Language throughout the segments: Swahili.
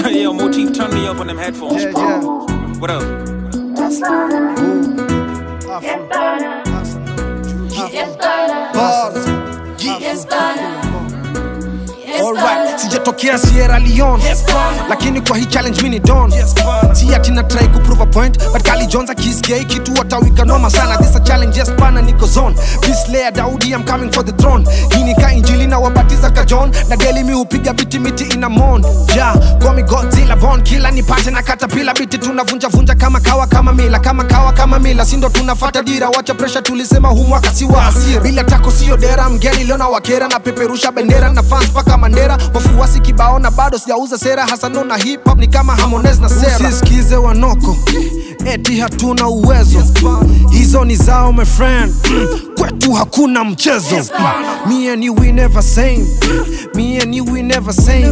Yo, Motif, turn me up on them headphones. Yeah, yeah. What up? Bars. Alright, sijatokea Sierra Leone lakini kwa hii challenge mini don si ati na try ku prove a point but Kali Jones akisikia hii kitu watawika noma sana this a challenge yes pana niko zone Peace layer Daudi I'm coming for the throne hii ni ka injili na wabatiza ka John na daily mi hupiga biti miti ina mon ja call me Godzilla born killer nipate na katapila biti tunavunja vunja kama kawa kama mila kama kawa kama mila sindo tunafata dira wacha pressure tulisema huu mwaka si wa hasira bila tako sio dera mgeni leo na wakera na peperusha bendera na fans paka Mandera wafuasi kibao na bado sijauza sera hasano na hip hop ni kama Harmonize na Sera usisikize wanoko eti hatuna uwezo hizo ni zao my friend kwetu hakuna mchezo me and you we never same me and you we never same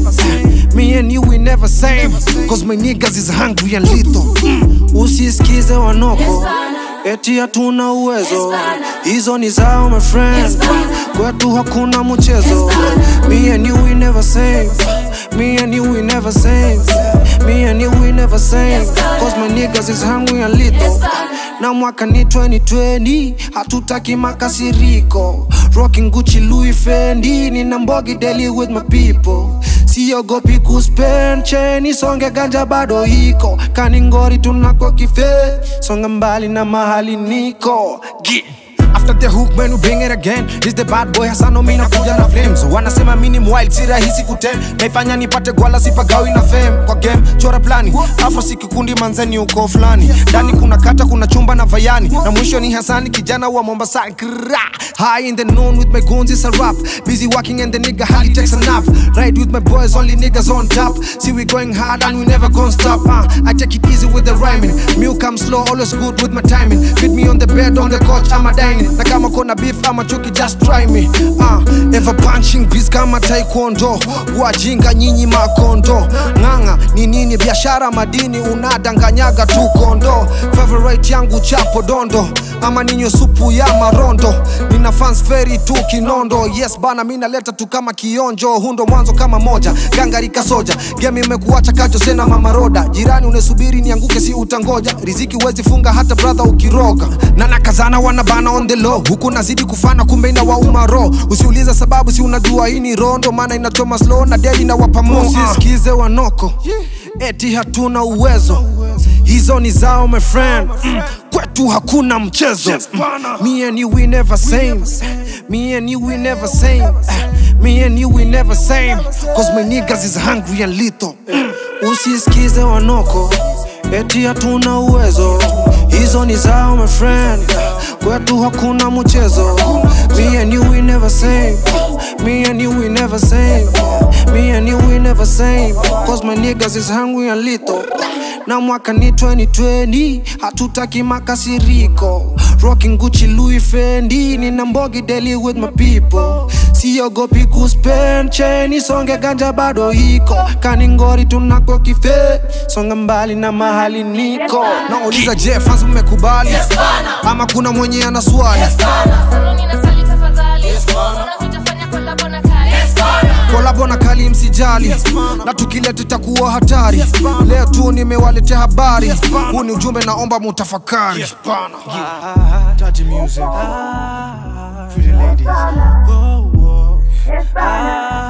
me and you we never same cause my niggas is hungry and lethal usisikize wanoko eti hatuna uwezo hizo ni zao my friend kwetu hakuna mchezo me and you we never same me and you we never same me and you we never same cause my niggas is hungry and lethal na mwaka ni 2020 hatutaki makasiriko rocking Gucci Louis Fendi nina mbogi daily with my people siogopi kuspend cheni songe ganja bado iko kaningori tunako kife songa mbali na mahali niko Gi- After the hook man we bring it again This the bad boy Hasano mi nakuja na flames Wanasema mini wild si rahisi kutem Naifanya nipate gwala sipagawi na fame Kwa game chora plani Afro si kikundi manzeni uko fulani Ndani kuna kata kuna chumba na vayani Na mwisho ni Hasani kijana wa Mombasa Kra. High in the noon with my goons it's a rap Busy working and the nigga hardly takes a nap Ride with my boys only niggas on top See we going hard and we never gonna stop uh, I take it easy with the rhyming Meal come slow always good with my timing Fit me on the bed on the couch I'm a dining na kama kona beef ama chuki just try me uh, ever punching beats kama taekwondo wajinga nyinyi makondo ng'ang'a ni nini biashara madini unadanganyaga tu kondo favorite yangu chapo dondo ama ninyo supu ya marondo nina fans feri tu kinondo yes bana mi naleta tu kama kionjo hundo mwanzo kama moja gangarika soja game imekuacha kacho sena mamaroda jirani unesubiri nianguke si utangoja riziki wezi funga hata brother ukiroga na nakazana wanabana on the low huku nazidi kufana kumbe ina wauma ro usiuliza sababu si unajua hii ni rondo maana inachoma slow na deli na wapamo usisikize wanoko eti hatuna uwezo hizo ni zao my friend Mm, kwetu hakuna mchezo Mm, me and you we never same me and you we never same me and you we never same cause my niggas is hungry and lethal Mm, usisikize wanoko eti hatuna uwezo hizo ni zao my friend kwetu hakuna mchezo me and you we never same me and you we never same me and you we never same cause my niggas is hungry and lethal na mwaka ni 2020 hatutaki makasiriko rocking Gucci Louis Fendi nina mbogi daily with my people siogopi kuspend cheni songe ganja bado iko kaningori tunako kife songa mbali na mahali niko nauliza je fans mmekubali ama kuna mwenye ana swali Saloni na sali tafadhali. Mbona hujafanya collabo na Kali? kolabo na kali msijali na tukileta itakuwa hatari leo tu nimewaletea habari huu ni ujumbe naomba mutafakari Taji music. Pretty ladies. Whoa, whoa.